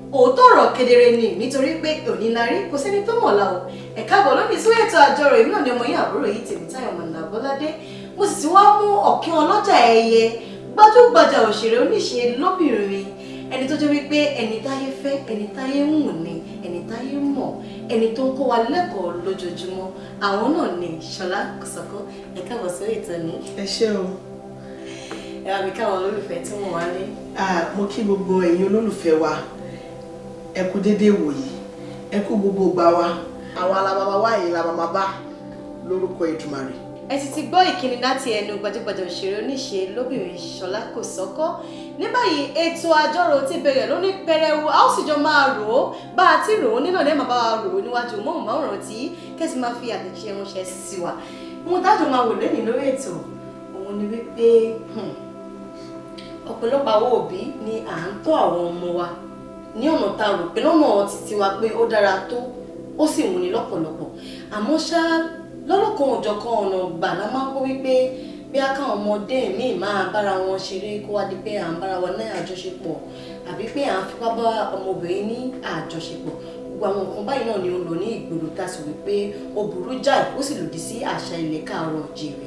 òótọ́ ọ̀rọ̀ kedere ni nítorí pé òní la rí kò sẹ́ni tó mọ̀ la o ẹ káàbọ̀ lónìí sí ètò àjọrò èmi náà ni ọmọ yín àbúrò yìí Tèmítáyọ̀ Mọ̀nà Bọ́ládé mo sì ti wá mú ọ̀kín ọlọ́jà ẹyẹ gbajúgbajà òṣèré oníṣe lóbìnrin ẹni tó jẹ́ wípé ẹni táyé fẹ́ ẹni táyé ń wù ní ẹni táyé mọ̀ ẹni tó ń kó wa lẹ́kọ̀ọ́ lójoojúmọ́ àwọn náà ni Ṣọlá Kòsọ́kọ́ ẹ káàbọ̀ sórí ìtàn ní ẹ ṣé o ẹ wá bí káwọn olólùfẹ́ tí wọ́n wá lé Ah, mo kí gbogbo ẹ̀yin olólùfẹ́ wa ẹ kú déédéé wòyí ẹ kú gbogbo gbà wa àwọn alábàbà wa yìí la màmá bá lórúkọ Èdùmàrè. ẹ sì ti gbọ́ ìkíni láti ẹnu gbajúgbajà òṣèré oníṣe lóbìnrin Ṣọlá Kòsọ́kọ́ ní báyìí ètò àjọrò ti bẹ̀rẹ̀ lóní pẹrẹwu a ó sì jọ máa rò ó bá a ti rò ó nínú ọ̀lẹ́ màá bá wa rò ó níwájú móhùnmáwòrán tí kẹ́sì máa fi àtẹ̀jíṣẹ́ ránṣẹ́ sí wa ohun tájọ máa wò lẹ́yìn lórí ètò òun ni wípé hmm, ọ̀pọ̀lọpọ̀ àwọn òbí ni à ń tọ́ àwọn ọmọ wa ní ọ̀nà tá a rò pé lọ́nà títí wa pé ó dára tó ó sì wúni lọ́pọ̀lọpọ̀ àmọ́ ṣá lọ́lọ́kan òjọ̀kan ọ̀nà gbà la máa ń kó wípé bí a káwọn ọmọdé míì máa bára wọn ṣeré kó wá di pé à ń bára wọn ní àjọṣepọ̀ àbí pé à ń fipá bá ọmọbìnrin ní àjọṣepọ̀ gbogbo àwọn nǹkan báyìí náà ni ó lò ní ìgboro tá a sì wípé ó burú jáì ó sì lòdì sí àṣà ilẹ̀ káàárọ̀ oòjíire.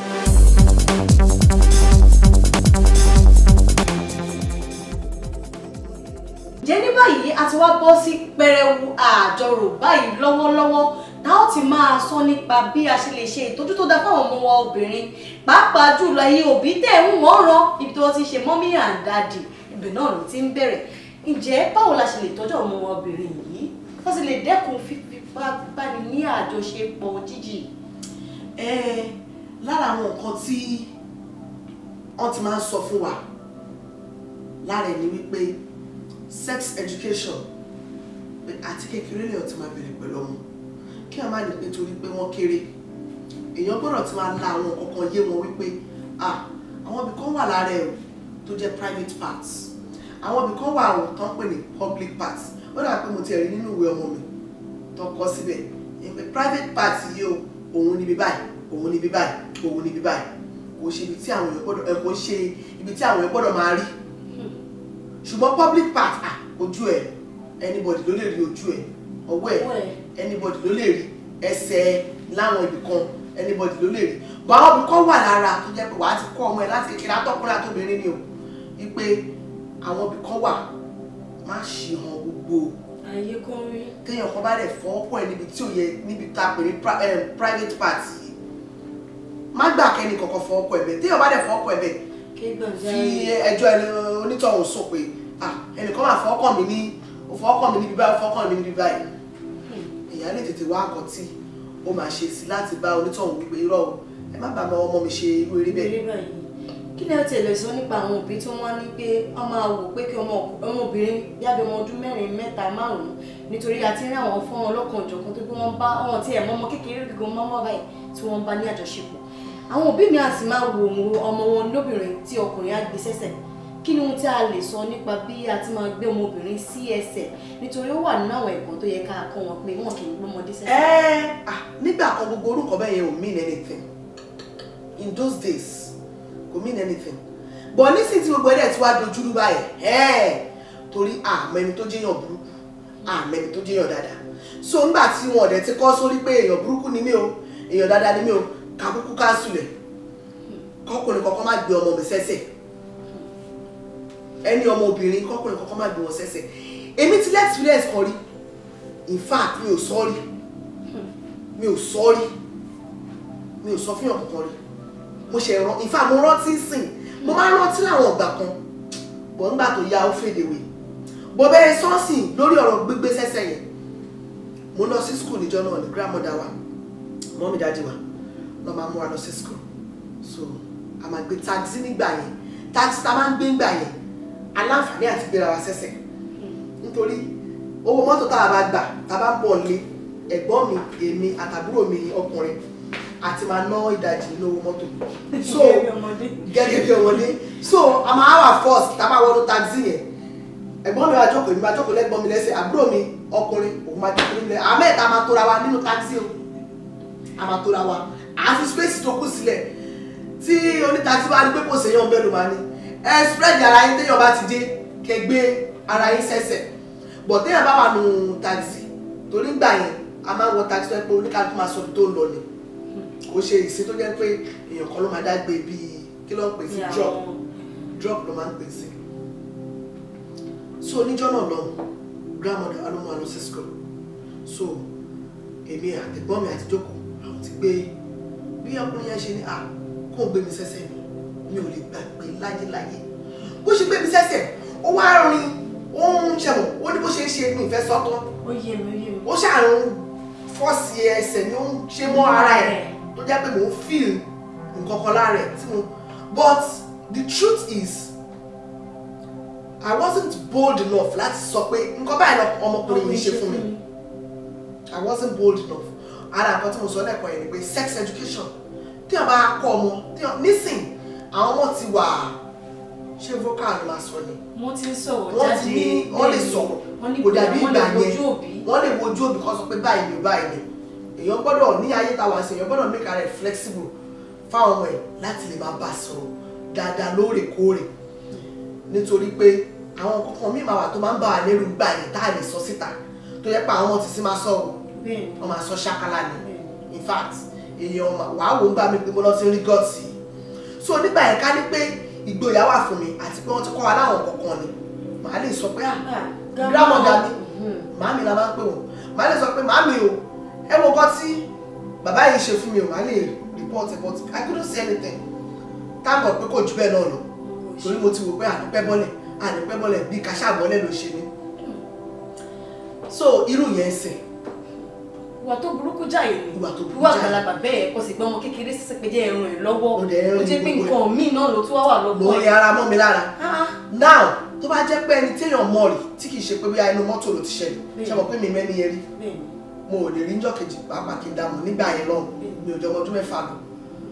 jẹ́ ní báyìí a ti wá bọ́ sí pẹrẹwu àjọrò báyìí lọ́wọ́lọ́wọ́ tá ó ti máa sọ nípa bí a ṣe lè ṣe ìtọ́jú tó dáa fáwọn ọmọ wa obìnrin pàápàá jùlọ ayé òbí tẹ̀ ń wọ́n ran ibi tí wọ́n ti ṣe mọ́mí and daddy ibẹ̀ náà ló ti ń bẹ̀rẹ̀ ǹjẹ́ báwo la ṣe lè tọ́jú àwọn ọmọ wa obìnrin yìí wọ́n sì lè dẹ́kun fífipá báni ní àjọṣepọ̀ jíjì. ẹ lára àwọn nǹkan tí wọ́n ti máa ń sọ fún wa lára ẹ̀ ni wípé sex education pé àti kékeré lèèyàn ti máa bẹ̀rẹ̀ pẹ̀lú ọmọ kí a má lè pé torí pé wọ́n kéré èèyàn gbọ́dọ̀ ti máa la àwọn kankan yé wọn wípé ah àwọn ibì kan wà lára ẹ̀ o tó jẹ́ private parts àwọn ibì kan wà o tó ń pè ní public parts ó dà pé mo ti rí nínú ìwé ọmọ mi tó kọ síbẹ̀ ìpè private parts yìí o òun níbi báyìí òun níbi báyìí òun níbi báyìí kò ṣe ibi tí àwọn èèyàn gbọ́dọ̀ ẹ̀ kò ṣe ibi tí àwọn èèyàn gbọ́dọ̀ máa rí ṣùgbọ́n public part ah ojú ẹ̀ anybody ló lè rí ojú ẹ̀ ọwọ́ ẹ̀ anybody ló lè rí ẹsẹ̀ láwọn ibì kan anybody ló lè rí bọ́ àwọn ibì kan wà lára tó jẹ́ pé wàá ti kọ́ ọmọ ẹ̀ láti kékeré atọ́kùnrin àtòbìnrin ni o wípé àwọn ibì kan wà má ṣe hàn gbogbo ayé kan rí. téèyàn kan bá dẹ̀ fọ́ ọ̀pọ̀ ẹ̀ níbi tí ò yẹ níbi tá a pè ní pri- eh, private part yìí má gbà kẹ́ni kankan fọ́ ọ̀pọ̀ ẹ̀ bẹ́ẹ̀ téèyàn bá dẹ̀ fọ́ ọ̀pọ̀ ẹ̀ bẹ́ẹ̀ kí gbọ̀ngàn fi ẹjọ́ ẹni onítọ̀hún sùn pé ah ẹnìkan máa fọ́ ọkàn mi ní ó fọ́ ọkàn mi níbi báyìí ó fọ́ ọkàn mi níbi báyìí èèyàn lè tètè wá nǹkan tí ó máa ṣe sí láti bá onítọ̀hún wípé irọ́ o ẹ má bàa ọmọ mi ṣe irú eré bẹ́ẹ̀. eré báyìí kí ni ó ti lè sọ nípa àwọn òbí tí wọ́n ní pé wọ́n máa wò pé kí ọmọ ọmọbìnrin yábẹ ọmọ ọdún mẹ́rin mẹ́ta márùn-ún nítorí àti rí àwọn fún wọn lọ́kàn òjọ̀kan tó bí wọ́n bá wọn tí ẹ̀ mọ́ ọmọ kékeré gígan mọ́mọ́ báyìí tí wọ́n bá ní àjọṣepọ̀ àwọn òbí mi á sì máa wò ó ọmọ wọn lóbìnrin tí ọkùnrin á gbé sẹ́sẹ̀ kí ni ohun tí a lè sọ nípa bí a ti máa gbé ọmọbìnrin sí ẹsẹ̀ nítorí ó wà nínú àwọn ẹ̀kọ́ tó yẹ ká kọ́ wọn pé wọn kì í gbọ́mọdé sẹ́sẹ̀. ẹ ah nígbà kan gbogbo orúkọ bẹ́ẹ̀ yẹn ò mean anything in those days kò mean anything but nísìnyí tí gbogbo ẹ̀dẹ̀ tí wàá dojúrú báyìí ẹ̀ torí àmẹ́ni tó jẹ́yàn burúkú àmẹ́ni tó jẹ́yàn dáadáa so nígbà tí wọn ọ̀dẹ̀ ti kọ́ sórí pé èèyàn burúkú ni mí o èèyàn dáadáa ni mí o kàkúkú káńsùlẹ̀ kọkùnrin kankan má gbé ọmọ mi sẹ́sẹ̀ ẹni ọmọ obìnrin kọkùnrin kankan má gbé wọn sẹ́sẹ̀ èmi ti lẹ́ experience kan rí in fact mi ò sọ rí mi ò sọ rí mi ò sọ fún yàn kankan rí mo ṣe rán in fact mo rántí sìn mo máa ń rántí láwọn ọgbà kan bọ̀ nígbà tó yá ó fèdè wè bọ̀ bẹ́ẹ̀ sọ́ọ̀sì lórí ọ̀rọ̀ gbígbé sẹ́sẹ̀ yẹn mo lọ sí school níjọ́ náà ní grandmother wa mọ́mí dájú wa lọ́ máa mú wa lọ sí school so a máa gbé taxi nígbà yẹn taxi tá a máa ń gbé nígbà yẹn aláǹfààní àti gbéra wa sẹ́sẹ̀ nítorí owó mọ́tò tá a bá gbà tá a bá ń bọ̀ lé ẹ̀gbọ́n mi èmi àtàbúrò mi ọkùnrin àti máa ná ìdajì nínú owó mọ́tò so gẹ́gẹ́ bí ọmọdé so a máa wà first tá a bá wọnú taxi yẹn ẹ̀gbọ́n mi wá jókòó èmi máa jókòó lẹ́gbọ́n mi lẹ́sẹ̀ àbúrò mi ọkùnrin òun máa jókòó nílẹ̀ àmẹ́ta máa tóra wa nínú taxi o a máa tóra wa àfi space tó kù sílẹ̀ tí onítaxi bá rí pé kò séyàn bẹ́ẹ̀ ló máa ní ẹ spread ara yín téèyàn bá ti dé kẹ́ gbé ara yín sẹ́sẹ̀ bọ̀ téèyàn bá wà nù taxi torí gbà yẹn a máa ń wọ taxi tó yẹ pé oníkàlùkù máa sọ ibi tó ń lọ ni kò ṣe ìsìn tó jẹ́ pé èèyàn kan ló máa dá gbé bíi kí ló ń pè sí Ní drop àwọn- drop ló máa ń pè sí so oníjọ́ náà lọ grandmother alóhùn àlọ́ sí school so èmi àtẹ̀gbọ́n mi àti jókòó àwọn ti gbé bí ọkùnrin yẹn ṣe ní à kó o gbé mi sẹ́sẹ̀ mi mi ò lè gbàgbé láyéláyé bó ṣe gbé mi sẹ́sẹ̀ ó wá rin ó ń ṣẹ̀wọ̀n ó ní bó ṣe ń ṣe mi ìfẹ́ sọ́tọ́ ó yé mi ó yé mi. ó ṣàrùn fọ́ọ̀sì ẹsẹ̀ ni ó ń ṣe mọ́ ara ẹ̀ tó jẹ́ pé mò ń feel nǹkan kan lára ẹ̀ tí mo but the truth is I wasn't bold enough láti sọ pé nǹkan báyìí lọ ọmọkùnrin yìí ṣe fún mi I wasn't bold enough ara nǹkan tí mo sọ lẹ́ẹ̀kan yẹn ni pé sex education tí wọ́n bá kọ́ ọmọ tí wọ́n nísìn àwọn ọmọ ti wà ṣé vocal ló máa sọ ni wọ́n ti ń sọ̀rọ̀ wọ́n jáde ti ní wọ́n lè sọ̀rọ̀ wọ́n ní kò dàbí wọ́n ìgbà lè yẹn wojú òbí. wọ́n lè wojú òbí kan sọ pé báyìí ni báyìí ni èèyàn gbọ́dọ̀ ní ayé táwa sí èèyàn gbọ́dọ̀ make ara ẹ̀ flexible fáwọn ọmọ ẹ̀ láti lè máa bá a sọ̀rọ̀ dáadáa lóòrèkóòrè nítorí pé àwọn kankan míì máa wà tó máa ń bá wa lẹ́rù gbà yẹn tá a lè sọ síta tó yẹ pé àwọn ọmọ ti sí máa sọ̀rọ̀ bẹ́ẹ̀ wọ́n máa sọ ṣákálá ni ni. in fact èèyàn mà- wàá wò ó gbà mí pé mo lọ sí rí gọ́ọ̀tì so nígbà yẹn ká ní pé ìgboyà wà fún mi àti pé wọ́n ti kọ́ wa láwọn kankan ni màá lè sọ pé ah grandmother mi màámi la máa ń pè wọ́n màá lè sọ pé màámi o ẹ wo nǹkan tí bàbá yìí ṣe fún mi o màá lè report it but I couldn't say anything táàbọ̀ pé kò jù bẹ́ẹ̀ náà lọ torí mo ti wò pé àdúpẹ́ bọ́lẹ̀ àdúpẹ́ bọ́lẹ̀ bí kàṣà bọ́lẹ̀ ló ṣe mí so irú yẹn ń sìn ìwà tó burúkú jáì ni Ìwà tó burúkú ìwà jáì. àgbàlagbà bẹ́ẹ̀ kò sì gbọ́ ọmọ kékeré sísè pé jẹ́ ẹrun ẹ̀ lọ́wọ́ Ó dẹ̀ ẹrun ó jẹ́ pé ní gbogbo nǹkan míì náà ló tún wá wà lọ́wọ́ lórí ara mọ́ mi lára Ah, now tó bá jẹ́ pé ẹni téèyàn mọ̀ rí tí kì í ṣe pé bí inú mọ́tò ló ti ṣẹlẹ̀ Bẹ́ẹ̀. ṣe mọ̀ pé mi mẹ́ni yẹn rí bẹ́ẹ̀ ni. mo ò lè rí njọ́ kejì pàápàá kí n dààmú nígbà yẹn lọ́hùn mi ò jọ ọmọ ọdún mẹ́fà lọ.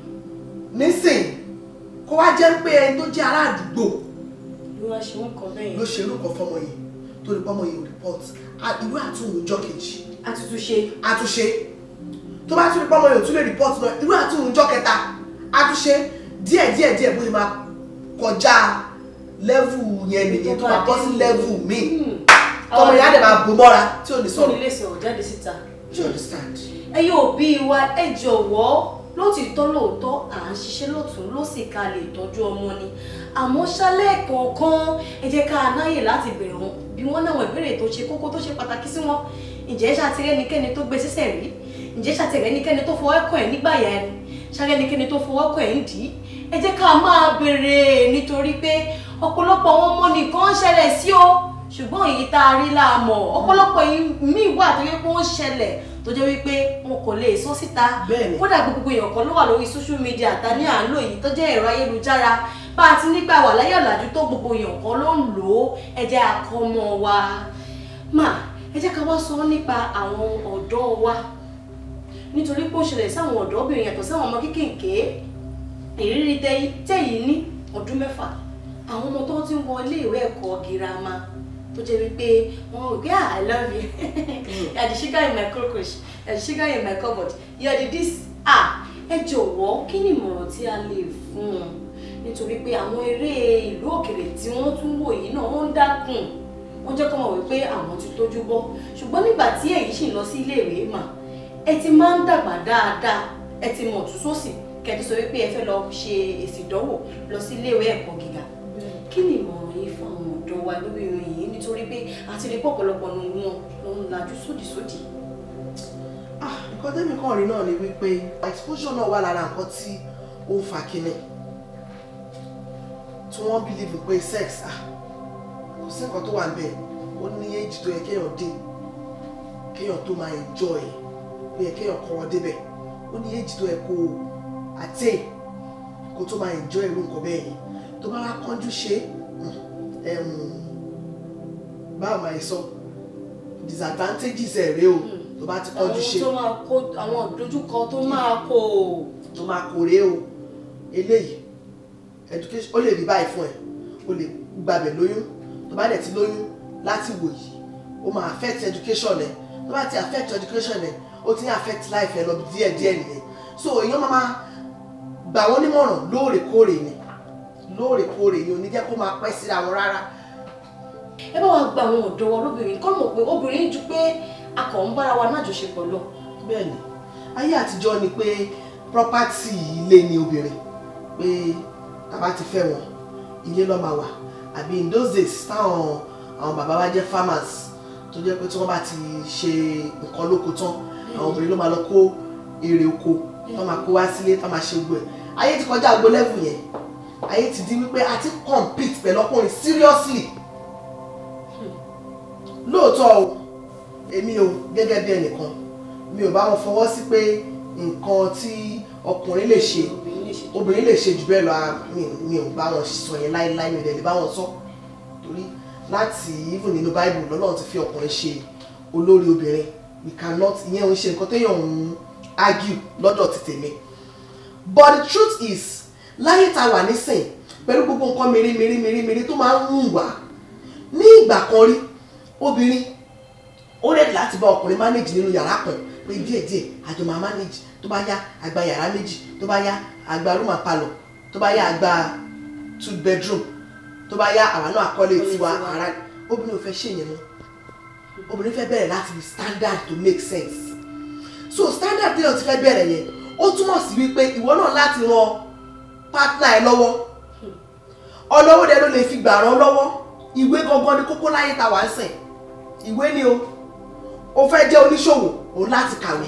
nísìn kó wá jẹ́ pé ẹni tó jẹ́ ará àdúgbò ló wá ṣe ń kọ bẹ́ẹ̀ ló yẹn ṣe irú kan fọmọ yìí tó ní pọ́mọ yìí ò report A- ìwé àtúnwò njọ́ kejì àtútù ṣe àtúnṣe tó bá tún ní pọ́mọ yìí ò tún lè report náà ìwé àtúnwò njọ́ kẹta àtúnṣe díẹ̀ díẹ̀ díẹ̀ bó ṣe máa kọjá level yẹn nìyẹn tó máa bọ́ sí level míì tọmọ yẹn á dẹ̀ máa bò mọ́ra tí ò ní tó sọ̀rọ̀ nílé sọ̀rọ̀ jáde síta you understand. ẹ yóò bí wa ẹ jọ̀wọ́ lótìtọ́ lóòótọ́ à ń ṣiṣẹ́ lọ́tún ló sì ká lè tọ́jú ọmọ ni àmọ́ ṣálẹ̀ kọ̀ọ̀kan ẹ jẹ́ ká náyè láti bẹ̀rẹ̀ wọn bí wọ́n náwọn ìbéèrè tó ṣe kókó tó ṣe pàtàkì sí wọn ǹjẹ́ ṣàtìrẹ́ ẹnikẹ́ni tó gbé sísẹ̀ rí ǹjẹ́ ṣàtìrẹ́ ẹnikẹ́ni tó fọwọ́ kàn ẹ́ nígbà yà ẹni ṣàrẹ́ ẹnikẹ́ni tó fọwọ́ kàn ẹ́ ń dì í ẹ jẹ́ ká máa béèrè nítorí pé ọ̀pọ̀lọpọ̀ àwọn ọmọ nìkan ń ṣẹlẹ̀ sí o ṣùgbọ́n èyí tá a rí láàmọ̀ ọ̀pọ̀lọpọ̀ míì wà tó yẹ kó ń ṣẹlẹ̀ tó jẹ́ wípé wọn kò lè sọ síta Bẹ́ẹ̀ni. kódà gbogbo èèyàn kan ló wà lórí social media ta ní à ń lò yìí tó jẹ́ ẹ̀rọ ayélujára bá a ti nígbà wà láyé ọ̀làjú tó gbogbo èèyàn kan ló ń lò ó ẹ jẹ́ àkọ́mọ wa mà ẹ jẹ́ ká wá sọ nípa àwọn ọ̀dọ́ wa nítorí pé ó ṣẹlẹ̀ sáwọn ọ̀dọ́bìnrin yàtọ̀ sáwọn ọmọ kéékèèké ìrírí tẹ́yí- tẹ́yìn ní ọdún mẹ́fà àwọn ọmọ tó ti ń wọ ilé ìwé ẹ̀kọ́ girama tó jẹ́ wípé wọn ò gbé ah i love you you are the sugar in my cockroach you are the sugar in my cupboard you are the this ah ẹ jọ̀wọ́ kí ni ìmọ̀ràn tí a lè fún un nítorí pé àwọn eré ìlú òkèrè tí wọ́n tún wò yìí náà wọ́n ń dákun wọ́n jẹ́ kó mọ̀ wípé àwọn ti tójú bọ́ ṣùgbọ́n nígbà tí èyí sì ń lọ sí iléèwé mà ẹ ti máa ń dàgbà dáadáa ẹ ti mọ̀ tún sósì kẹ́tù sọ wípé ẹ fẹ́ lọ ṣe èsì ìdánwò lọ sí iléèwé ẹ̀kọ́ gíga kí ni ìmọ̀ràn yìí fún àwọn ọ̀dọ́ wa lórí ìròyìn yìí nítorí pé àti rí pọ̀pọ̀lọpọ̀ nínú wọn ló ń lajú sódìsódì. Ah, nǹkan tẹ́mi kàn rí náà ni wípé exposure náà wà lára nǹkan tí ó ń fa kíní tí wọ́n believe pé sex ah kò sí nǹkan tó wà ń bẹ̀ ó ní age tó yẹ kéèyàn dé kéèyàn tó máa enjoy ó yẹ kéèyàn kọ́ wọn débẹ̀ ó ní age tó yẹ kó o attain kó tó máa enjoy irú nǹkan bẹ́ẹ̀ yẹn tó bá wá kánjú ṣe é báwo máa sọ disadvantages ẹ̀ rèé o tó bá ti kánjú ṣe àwọn tó máa kó àwọn ìdojúkọ tó máa kó o. tó máa kórè o eléyìí education ó lè rí báyìí fún ẹ o lè gbàbẹ̀ lóyún tó bá dẹ̀ ti lóyún láti wò yìí ó máa affect education ẹ tó bá ti affect education ẹ ó ti ń affect life ẹ lọ díẹ̀ díẹ̀ nìyẹn so èèyàn máa máa gbà wọ́n nímọ̀ràn lóòrèkóòrè ni lóòrèkóòrè ni ò ní jẹ́ kó máa pẹ́ síra wọn rárá ẹ bá wa gba àwọn ọ̀dọ́ wa lóbìnrin kọ́ mọ̀ pé obìnrin ju pé a kàn ń bára wa nájọṣepọ̀ lọ. bẹ́ẹ̀ni ayé àtijọ́ ni pé property ilé ni obìnrin pé tá bá ti fẹ́ wọn ilé ló máa wà àbí in those days táwọn àwọn bàbá wa jẹ́ farmers tó jẹ́ pé tí wọ́n bá ti ṣe nǹkan lóko tán àwọn obìnrin ló máa lọ kó èrè oko tó máa kó wá sílé tó máa ṣe gbogbo ẹ̀ ayé ti kọjá gbogbo level yẹn ayé ti di wípé a ti compete pẹ̀lú ọkùnrin seriously lóòótọ́ o èmi o gẹ́gẹ́ bí ẹnìkan mi ò bá wọn fọwọ́ sí pé nǹkan tí ọkùnrin lè ṣe obìnrin lè ṣe jù bẹ́ẹ̀ lọ a- mi- mi ò bá wọn sọ yẹn láéláé mi ò dẹ̀ lè bá wọn sọ torí láti even nínú bible lọ́lọ́run ti fi ọkùnrin ṣe olórí obìnrin we cannot ìyẹn ò ń ṣe nǹkan téèyàn ń argue lọ́dọ̀ ti tèmi but the truth is láyé tá a wà nísìn pẹ̀lú gbogbo nǹkan mèremère mèremère tó máa ń hùn wá ní ìgbà kan rí obìnrin ó rẹ̀ láti bá ọkùnrin manage nínú yàrá kan pé díẹ̀díẹ̀ àjọ máa manage tó bá yá àgbà yàrá méjì tó bá yá àgbà room and parlour tó bá yá àgbà two bedroom tó bá yá àwa náà àkọlé Kọ́lé tiwa tiwa. ara obìnrin ò fẹ́ ṣe yẹn mọ́ obìnrin fẹ́ bẹ̀rẹ̀ láti fi standard to make sense so standard tí o ti fẹ́ bẹ̀rẹ̀ yẹn ó túmọ̀ sí wípé ìwọ náà láti ran partner ẹ lọ́wọ́ ọ̀nà owó dẹ ló lè fi gbà ràn lọ́wọ́ ìwé gangan ni kókó láyé ta wà ń sìn ìwé ni o o fẹ́ jẹ́ oníṣòwò o láti kàwé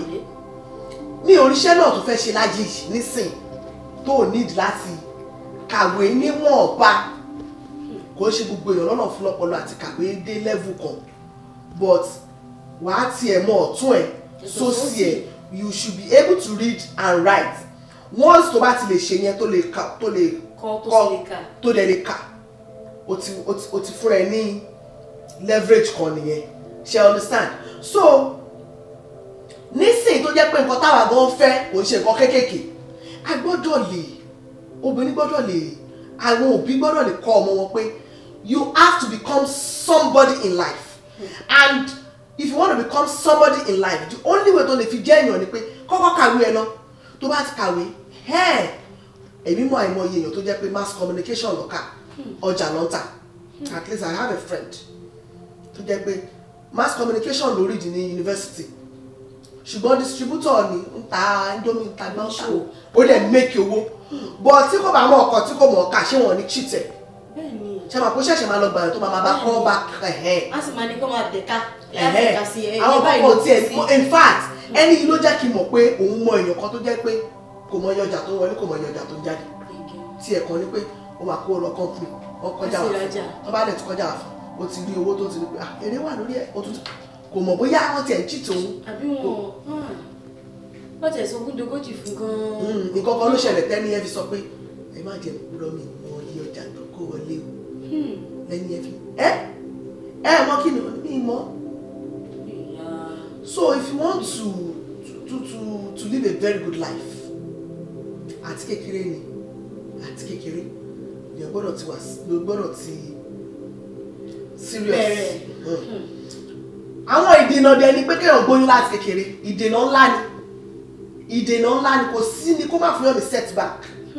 ní oríṣẹ́ náà tó fẹ́ ṣe láyé yìí nísìn tó o need láti kàwé níwọ̀nba kò ń ṣe gbogbo èèyàn lọ́nà fún lọ́pọlọ àti kàwé dé level kan but wàá tiẹ̀ mọ ọ̀tún ẹ̀ sósì ẹ̀ you should be able to read and write once tó bá ti lè ṣe yẹn tó lè kà tó lè Kọ́ tó kọ́ sì lè kà. tó dẹ̀ lè kà o ti o ti o ti fúnra ẹ ní leverage kan nìyẹn ṣe understand so nísìnyí tó jẹ́ pé nǹkan táwa gan fẹ́ kò ń ṣe nǹkan kéékèèké a gbọ́dọ̀ lè obìnrin gbọ́dọ̀ lè àwọn òbí gbọ́dọ̀ lè kọ́ ọmọ wọn pé you have to become somebody in life and if you want to become somebody in life the only way tó lè fi jẹ́ èèyàn ni pé kọ́kọ́ kàwé ẹ lọ tó bá ti kàwé ẹ́ẹ̀ èmi mọ àìmọye èèyàn tó jẹ́ pé mass communication lọ́kà ọjà lọ́ntà at least i have a friend tó jẹ́ pé mass communication lórí di ní university ṣùgbọ́n distributor ni ń ta indomie ń ta gbọ́ǹkà ó dẹ̀ make owó but tí kò bá mọ ọkọ̀ tí kò mọ̀ ọ̀kà ṣé wọ́n ní cheat ẹ̀ bẹ́ẹ̀ni ṣe máa kó ṣẹ̀ṣẹ̀ máa lọ gbàyàn tó máa máa bá kọ́ bá ẹ̀hẹ́ a sì máa ní kó máa dẹ̀ka ẹ̀hẹ́ dẹ̀ka sí ẹ àwọn báyìí kọ̀ọ̀kan ló tiẹ̀ sí. in fact ẹni yìí ló jẹ́ kí n mọ̀ pé òun mọ èèyàn kan tó jẹ́ pé kò mọ iye ọjà tó ń wọlé kò mọ iye ọjà tó ń jáde tí ẹ̀ kan ní pé ó máa kó lọ company wọ́n kọjá Wọ́n wà sì rajà. fún wọ́n bá dẹ̀ ti kọjá wà fún ó ti rí owó tó ti rí pé ah èrè wà lórí ẹ̀ ó tún ti- kò mọ̀ bóyá wọ́n tiẹ̀ ń cheat òun àbí wọn wọ́n tẹ̀ sọ ogún dogójì fún gan-an. Mm, nǹkan kan ló ṣẹlẹ̀ tẹ́ni ẹ fi sọ pé ẹ má jẹ́ kúrọ́ mi mọ iye ọjà tó kó wọlé o Hmm. lẹ́ni ẹ fi ẹ ẹ mọ kí ni mi mọ Ìyá. so if you want to to to to live a very good life àti kékeré ni àti kékeré ni o gbọ́dọ̀ ti wà ló gbọ́dọ̀ ti serious Bẹ̀rẹ̀. Mm. àwọn ìdènà dẹ ni pé kéèyàn gbóyún láti kékeré ìdènà ńlá ni ìdènà ńlá ni kò sí ni kó má fún yàn ní setback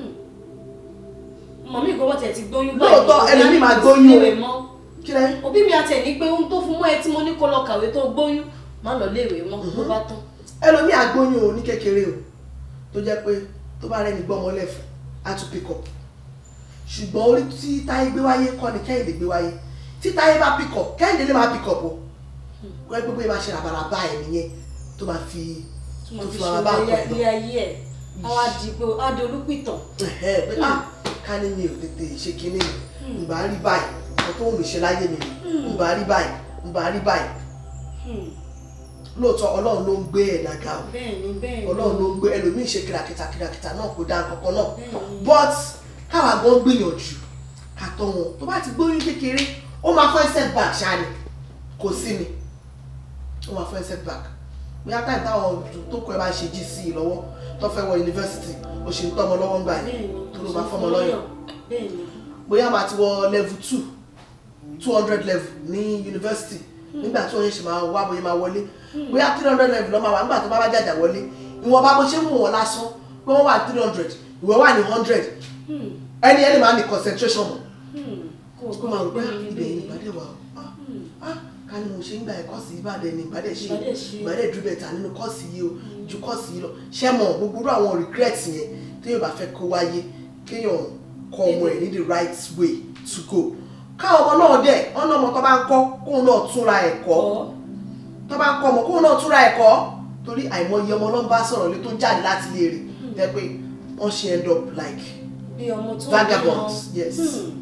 mọ̀mí ìgbọ́wọ́ tẹ̀ ti gbóyún Lóòótọ́, báyìí, ẹlòmíì máa kò sí gbóyún o. léèwé mọ́. kí lẹ́yìn. òbí mi àti ẹ̀ ní pé ohun tó fún mọ́ ẹ tí mo ní kó lọ kàwé tó gbóyún má lọ léèwé mọ́ ló bá tán. ẹlòmíì agbóyún o ní kékeré o tó jẹ́ pé tó bá rẹ́ni gbọ́mọ lẹ́fù á tún pick up ṣùgbọ́n orí tí táyé gbé wáyé kọ́ ni kẹ́hìndé gbé wáyé tí táyé bá pick up kẹ́hìndé lè máa pick up o kọ́ ẹ gbogbo yẹn máa ṣe ràbàràbà ẹ̀ nìyẹn tó máa fi tí mo tó fi fi ṣe máa bá ilé ọkọ ẹ̀ lọ ilé ayé ẹ̀ á wá di pé á di olúpìtàn. Ẹ̀hẹ́, pé ah ká ní mi ò tètè ṣe kinní mi n bá rí báyìí nǹkan tó ń mi ṣe láyé mi n bá rí báyìí n bá rí báyìí Hmm. lóòótọ́ ọlọ́run ló ń gbé ẹ̀dá ga o bẹ́ẹ̀ni bẹ́ẹ̀ni. ọlọ́run ló ń gbé ẹlòmíì ṣe kìràkìtà kìràkìtà náà kò dá nǹkan kan náà Bẹ́ẹ̀ni. but káwa gan gbìyànjú ká tọ́ wọn tó bá ti gbóyún kékeré ó máa fọ́ setback ṣáà ni kò sí ni ó máa fọ́ setback bóyá táyì táwọn tó kọ ẹ bá ṣe GC lọ́wọ́ tó fẹ́ wọ yunifásitì ó ṣe ń tọ́ ọmọ lọ́wọ́ ń gbà yẹn bẹ́ẹ̀ni. tó ló máa fọ́mọ lọ́yàn bẹ́ẹ̀ni. bóyá máa ti wọ level two two hundred level ní yunifásitì nígbà tí wọ́n yẹn ṣe máa wá bóyá máa wọlé bóyá three hundred level lọ́ máa wà nígbà tó bá bá jàjà wọlé ìwọ̀n bá bó ṣe ń wò wọ́n lásán pé wọ́n wà three hundred ìwọ wà ní hundred Hmm. ẹni ẹni máa ní concentration mọ́ Hmm. kò kó máa rò pé "Ah, ibẹ̀ yìí ìbàdàn wà ó Ah, ah, ká ní mo ṣe ń gba ẹ̀kọ́sì ìbàdàn ní ìbàdàn ṣe Ìbàdàn ṣe. ìbàdàn dúró bẹ̀tà nínú kọ́ọ̀sì yìí o ju kọ́ọ̀sì yìí lọ ṣé mọ̀ gbogbo irú àwọn regret yẹn téèyàn bá fẹ́ kó wáyé kéèyàn kọ ọmọ ẹ̀ ní the right way to go káwọn ọmọ náà dẹ̀ wọ́n náà ọmọ tó bá ń kọ́ kóun náà túnra ẹ̀kọ́ ọ̀ tó bá ń kọ́ ọmọ kóun náà túnra ẹ̀kọ́ torí àìmọye ọmọ ló ń bá sọ̀rọ̀ lé tó jáde láti ilé rẹ̀ jẹ́ pé wọ́n ṣe end up like bí ọmọ tó vagabonds yes.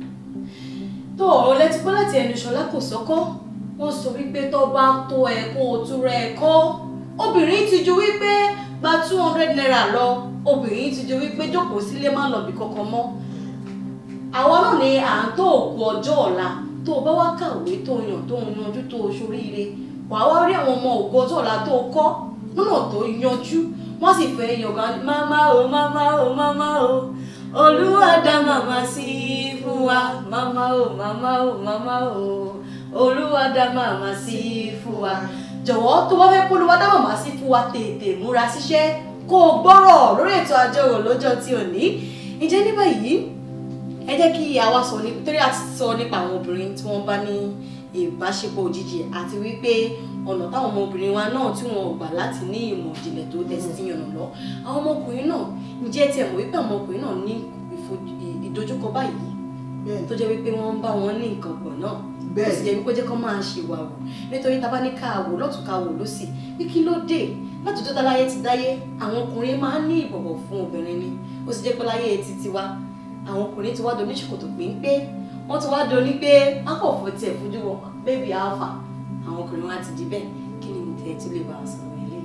tó ọ̀rọ̀ lẹ́tí pé láti ẹnu ṣọlá kò sọ́kọ́ wọ́n sọ wípé tó bá tó ẹ kó o tún rẹ ẹ̀kọ́ obìnrin ti ju wípé gba two hundred naira lọ obìnrin ti ju wípé jókòó sílé má lọ bí kankan mọ́ àwọn náà ni à ń tó òkú ọjọ́ ọ̀la tó o bá wá kàwé tó o yàn tó o yanjú tó o ṣoríire wàá wá rí àwọn ọmọ òkú ọjọ́ ọ̀la tó o kọ́ lọ́nà tó yanjú wọ́n sì fẹ́ yọ̀gá máma o máma o máma o olúwa dá màmá sí fún wa máma o máma o máma o olúwa dá màmá sí fún wa jọ̀wọ́ tó bá fẹ́ kó olúwa dá màmá sí fún wa tètè múra síṣẹ́ kó o gbọ́rọ̀ lórí ètò àjọrò lọ́jọ́ tí ò ní ìjẹ́ ní báyìí ẹ jẹ́ kí àwa sọ ní torí a ti sọ nípa àwọn obìnrin tí wọ́n bá ní ìbáṣepọ̀ òjijì àti wípé ọ̀nà táwọn ọmọbìnrin wa náà tí wọn ò gbà láti ní ìmọ̀ ìjìnlẹ̀ tó tẹ̀sí ti yànnà lọ àwọn ọmọkùnrin náà ǹjẹ́ tiẹ̀ mọ̀ wípé àwọn ọmọkùnrin náà ní ìfo- ì- ìdojúkọ báyìí bẹ́ẹ̀ tó jẹ́ wípé wọ́n ń bá wọn ní nǹkan pọ̀ náà Bẹ́ẹ̀. ó sì jẹ́ wípé ó jẹ́ kó máa ṣe wà wò nítorí tá a bá ní ká wò lọ́tún ká wò lọ́sì bí kí ló dé láti tó dáláyé ti dáyé àwọn ọkùnrin máa ń ní ìbọ̀wọ̀ fún obìnrin ni ó sì jẹ́ pé láyé ti tiwa àwọn ọkùnrin ti wá do oníṣòkòtò péńpé wọ́n ti wá do ní pé akọ̀fọ̀ tiẹ̀ fojú wọn bébì alpha àwọn ọkùnrin wa ti di bẹ́ẹ̀ kí ni mo tẹ̀ tí lè bá a sọ̀rọ̀ eléyìí.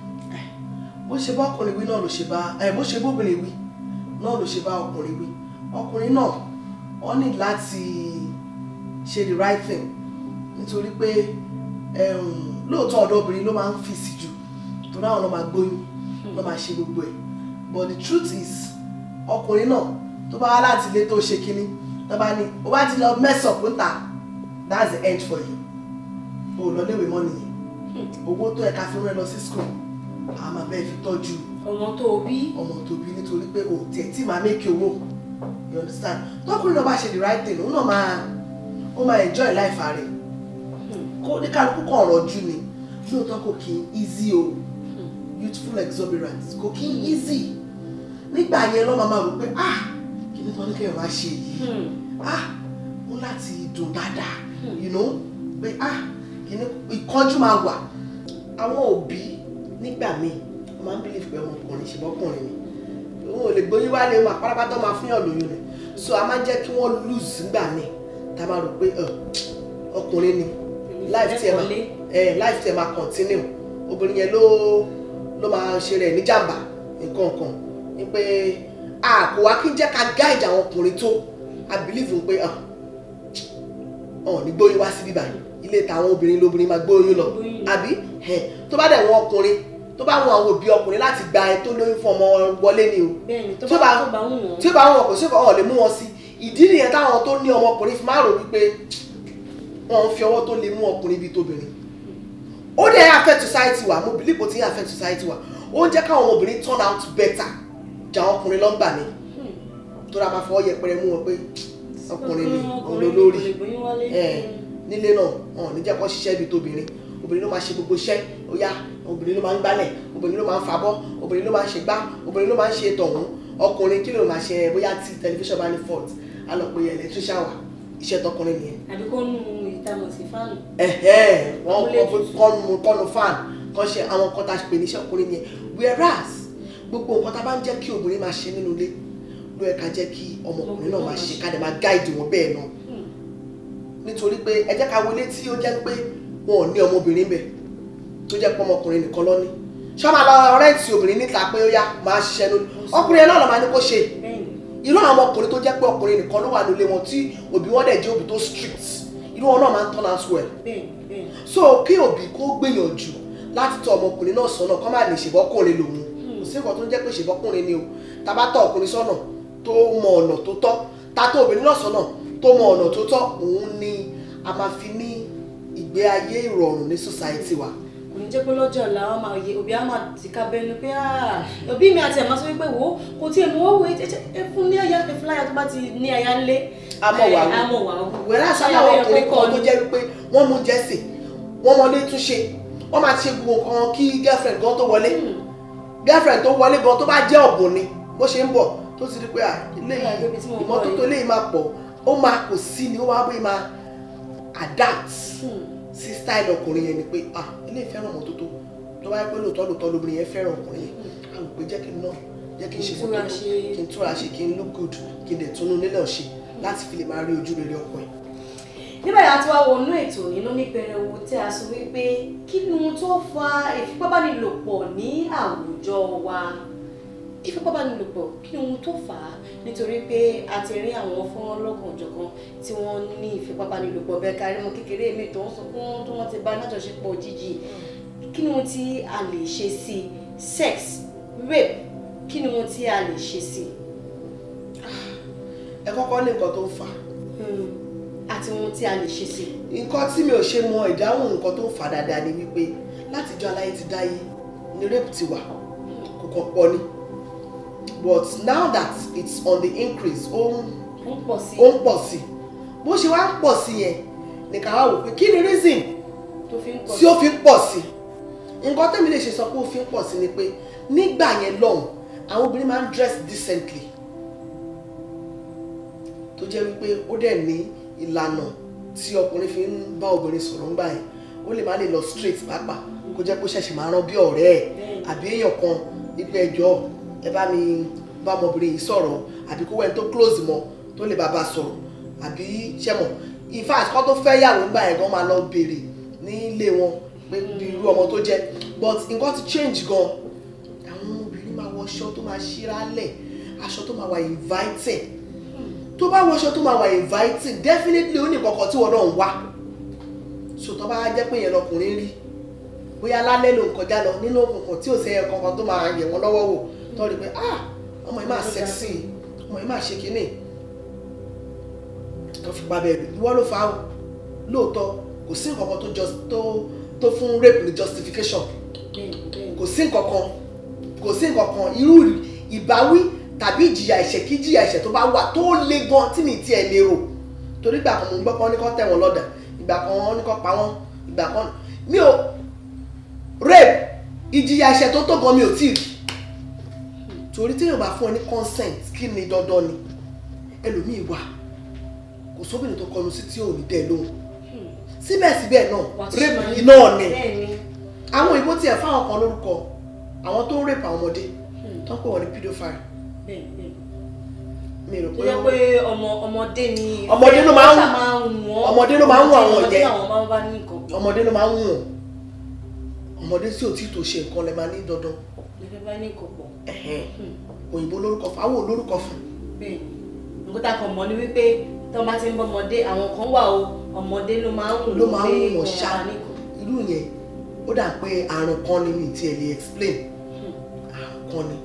bó ṣe bá ọkùnrin wí náà ló ṣe bá ẹ bó ṣe bóbìnrin wí náà ló ṣe bá ọkùnrin wí ọkùnrin náà wọ́n ní láti ṣe the right thing nítorí pé um, lóòótọ́ ọ̀dọ́ obìnrin ló máa ń fi sí jù torí àwọn náà máa gbóyún ló máa ṣe gbogbo ẹ̀ but the truth is ọkùnrin náà tó bá wá láti ilé tó ṣe kínní tó bá ní o bá ti lọ mess up ń ta that's the end for you o lọ léwé mọ́ nìyẹn owó tó ẹ̀ka fi rán ẹ lọ sí school a máa bẹ́ẹ̀ fi tọ́jú ọmọ tó o bí ọmọ tó bí nítorí pé o tiẹ̀ tí màá make owó you understand tọkùnrin náà bá ṣe the right thing òun náà máa ó máa enjoy life rẹ̀ kó ní kálukú kan ọ̀rọ̀ jù ni lóòótọ́ kò kí n easy o youthful exuberance kò kí n easy nígbà yẹn lọ́ máa máa rò pé ah kí ni tí wọ́n ní kéèyàn máa ṣe yìí ah ó láti dùn dáadáa you know pé ah kí ni ìkánjú máa wà àwọn òbí nígbà míì wọ́n máa ń believe pé ọmọkùnrin ṣe bọ́kùnrin ni òun ò lè gbóyún wálé wọn àpárapátá máa fún yàn lóyún rẹ̀ so a máa ń jẹ́ kí wọ́n lose nígbà míì tá a máa rò pé "Ugh, ọkùnrin ni life tiẹ̀ máa ẹ̀ life tiẹ̀ máa continue obìnrin yẹn ló ló máa ṣe rẹ̀ níjàmbá nǹkan nǹkan ni pé a kò wá kí n jẹ́ ká guide àwọn ọkùnrin tó i believe pé "Ah, ọ̀ ní gbóyún wá sí bíbá ilé tàwọn obìnrin lóbìnrin máa gbóyún lọ Gbóyún. àbí ẹ̀ tó bá dẹ̀ wọ́n ọkùnrin tó bá wọn àwọn òbí ọkùnrin láti gba ẹ tó lóyún fún ọmọ wọlé ni o bẹ́ẹ̀ni tó tí ó bá bá- tó bá wù wọ́n. tí ó bá wọn kò sí ọ̀hún lè mú wọn sí ìdí nìyẹn táwọn tó ní ọmọkùnrin fi máa rò wípé wọn ń fi ọwọ́ tó lè mú ọkùnrin bíi tóbìnrin ó dẹ̀ affect society wa mo believe ó ti ń affect society wa ó ń jẹ́ káwọn ọmọbìnrin turn out better jà àwọn ọkùnrin lọ́ngbà mi tó ra máa fọwọ́ yẹpẹrẹ mú wọn pé ọkùnrin ni òun ló lórí ẹ nílé náà wọn ò ní jẹ́ kó ṣiṣẹ́ bíi tóbìnrin obìnrin ló máa ṣe gbogbo iṣẹ́ ó yá obìnrin ló máa ń gbálẹ̀ obìnrin ló máa ń fabọ́ obìnrin ló máa ń ṣe gbá obìnrin ló máa ń ṣe tọ̀hún ọkùnrin kí ló máa ṣe bóyá tí tẹlifíṣàn bá ní fault á lọ pe electrician wá iṣẹ́ tọkùnrin nìyẹn àbí kó nu ìtamọ̀ sí fáànù. ẹ̀hẹ́ wọ́n Amúlé kọ́ tutù. kọ́nu kọ́nu fan kan ṣe àwọn nǹkan tá a pè níṣẹ́ ọkùnrin yẹn whereas gbogbo nǹkan tá a bá ń jẹ́ kí obìnrin máa ṣe nínú ilé ló yẹ ká jẹ́ kí ọmọkùnrin náà máa ṣe ká dẹ̀ máa guide wọn bẹ́ẹ̀ náà nítorí pé ẹ jẹ́ ká wọlé tí ó jẹ́ pé wọn ò ní ọmọbìnrin bẹ̀ tó jẹ́ pé ọmọkùnrin nìkan ló ní ṣé wọ́n máa lọ rẹ́ǹtì obìnrin níta pé ó yá máa ṣiṣẹ́ lórí ọkùnrin yẹn náà lọ́ máa ní kó ṣe bẹ́ẹ̀ni irú àwọn ọkùnrin tó jẹ́ pé ọkùnrin nìkan ló wà nílé wọn tí òbí wọn dẹ̀ jẹ́ òbí tó strict irú wọn náà máa ń turn out well bẹ́ẹ̀ni bẹ́ẹ̀ni. so kí òbí kó gbìyànjú láti tọ́ ọmọkùnrin náà sọ́nà kọ́ máa lè ṣèbọ́kùnrin lòun kò sí nǹkan tó ń jẹ́ pé ṣèbọ́kùnrin ni o tá a bá tọ́ ọkùnrin sọ́nà tó mọ ọ̀nà tó tọ́ tá a tọ́ obìnrin náà sọ́nà tó mọ ọ̀nà tó tọ́ òun ni a máa fi ní ìgbé ayé ìrọ̀rùn ní society wa kò ní jẹ́ pé lọ́jọ́ ọ̀la wọn máa yẹ òbí á máa ti ká bẹ́nu pé "Ah, òbí mi àti ẹ̀ máa sọ wípé wò ó kò tí ẹ̀ mọ̀ wọ́n wò ó ẹ fún ní àyà ẹ fún láyà tó bá ti ní àyà ńlé. Àmọ́ wà wò. àmọ́ wà wò. wẹ́rẹ́ aṣọ Ṣáyà àwọn ẹyọ ọkùnrin kọ́kọ́ kan tó ni. jẹ́ wípé wọ́n mú jẹ́sì wọ́n mọ ilé túnṣe wọ́n máa ti ṣe gbogbo nǹkan kí girlfriend gan tó wọlé girlfriend tó wọlé gan tó bá jẹ́ ọ̀bùn ni bó ṣe ń bọ̀ tó ti rí pé à ilé Yeah, ibi tí mo yìí ń bọ̀ ìmọ́tótó yìí. ilé yìí máa pọ̀ ó máa kò sí ni ó wá bóyá máa adapt Hmm. sí style ọkùnrin yẹn ni pé ah ilé ìfẹ́ràn ìmọ́tótó tó bá yẹ pé lóòótọ́ lóòótọ́ lóbìnrin yẹn fẹ́ràn ọkùnrin yẹn a rò pé jẹ́ kí n náà jẹ́ kí n ṣe Kí n túra ìmọ́tótó ṣe. kí n túra ṣe kí n look good kí n dẹ̀ túnú nílẹ̀ ṣe láti fi lè máa rí ojú rere ọkọ ẹ̀. nígbà yà tí wàá wọnú ètò nínú ní pẹrẹwu tí a sọ wípé kí ni ohun tó fa ìfipábánilòpọ̀ ní àwùjọ wa ìfipábánilòpọ̀ kí ni ohun tó fà á nítorí pé a ti rí àwọn fọ́nrán lọ́kànjọ̀kan tí wọ́n ní ìfipábánilòpọ̀ bẹ́ẹ̀ kárí mọ́ kékeré mi tó ń sunkún tí wọ́n ti bá lájọṣepọ̀ òjijì kí ni ohun tí a lè ṣe sí i sex rape kí ni ohun tí a lè ṣe sí i ẹ kọ́kọ́ ní nǹkan tó ń fà á Hmm. àti ohun tí a lè ṣe sí i. nǹkan tí mi ò ṣe mọ ìdáhùn nǹkan tó ń fà dáadáa ni wípé látijọ́ aláyé ti dáyé ni rape ti wà kò kàn pọ̀ ni but now that it's on the increase ó ń ó ń pọ̀ sí ó ń pọ̀ sí i bó ṣe wá ń pọ̀ sí yẹn nìkan wá wò pé kí ni reason tó fi ń pọ̀ tí ó fi ń pọ̀ sí i nǹkan tẹ́mi lè ṣe sọ pé ó fi ń pọ̀ sí ni pé nígbà yẹn lọ́hùn àwọn obìnrin máa ń dress decently tó jẹ́ wípé ó dẹ̀ ní ìlànà tí ọkùnrin fi ń bá obìnrin sọ̀rọ̀ ńgbà yẹn ó lè má lè lọ straight pàápàá kó jẹ́ pé ó ṣẹ̀ṣẹ̀ máa rán bí ọ̀rẹ́ ẹ̀ àbí èèyàn kan wípé ẹjọ́ ẹ bá mi bá ọmọbìnrin yìí sọ̀rọ̀ àbí kó wẹ́n tó close mọ́ tó lè bá bá sọ̀rọ̀ àbí ṣẹ́mọ̀ in fact kọ́ tó fẹ́ yàwó ńgbà yẹn gan máa lọ béèrè ní ilé wọn pé bí irú ọmọ tó jẹ́ but nǹkan ti change gan àwọn obìnrin máa wọ aṣọ tó máa ṣíralẹ̀ aṣọ tó máa wà inviting tó bá wọ aṣọ tó máa wà inviting definitely ó ní kankan tí wọn náà ń wá so tó bá jẹ́ pé yẹn lọkùnrin rí bóyá lálẹ́ ló ń kọjá lọ nínú òkùnkùn tí ò sẹ́yẹ kankan tó máa yẹ̀ wọ́n lọ́wọ́ wò tó rí pé ah ọmọ yìí máa sexy ọmọ yìí máa ṣe kínní tó fi pa bẹ́ẹ̀ ìwọ ló fa o lóòótọ́ kò sí nǹkan kan tó just tó tó fún rape ní justification bẹ́ẹ̀ bẹ́ẹ̀ kò sí nǹkan kan kò sí nǹkan kan irú ìbáwí tàbí ìjìyà ẹ̀ṣẹ̀ kí ìjìyà ẹ̀ṣẹ̀ tó bá wà tó le gan tí mi tiẹ̀ lérò torí ìgbà kan mo gbọ́ pé wọ́n ní kó tẹ̀ wọ́n lọ́dà ìgbà kan wọ́n ní kó pa wọ́n ìgbà kan mi ò rape ìjìyà ẹ̀ṣẹ̀ tó tó gan mi ò tí ì rí torí téèyàn bá fún ẹ ní consent kí ni dandan ni ẹlòmíì wà kò sóbìnrin tó kọnu sí tí ò ní dẹ́ lóhùn síbẹ̀síbẹ̀ náà wà á tún rape máa yìí náà ni bẹ́ẹ̀ ni àwọn òyìnbó tiẹ̀ fáwọn kan lórúkọ àwọn tó ń rape àwọn ọmọdé tó ń pè wọ́n ní pedophile bẹ́ẹ̀ bẹ́ẹ̀ mi rò tó pé jẹ́ pé ọmọ ọmọdé ni Ọmọdé ló máa ń- ṣá máa ń wọ́n ọmọdé ló máa ń wọ́n àwọn ọmọdé yẹn. làwọn máa ń bá ní nǹkan ọmọdé ló máa ń wọ̀n ọmọdé tí ò tí tó ṣe nǹkan lè máa ní dandan lè bá ní nǹkan pọ̀ ẹ̀hẹ́n. òyìnbó lórúkọ fún àwọn olórúkọ fún bẹ́ẹ̀ ni nǹkan tá a kàn mọ̀ ni wípé tí wọ́n bá ti ń bọ́ ọmọdé àwọn kan wà o ọmọdé ló máa ń wù ló máa ń pé wọ̀n wọ́n ṣá bá ní nǹkan. irú yẹn ó dà pé àrùn kan ni mi ti ẹ̀ lè explain àrùn kan ni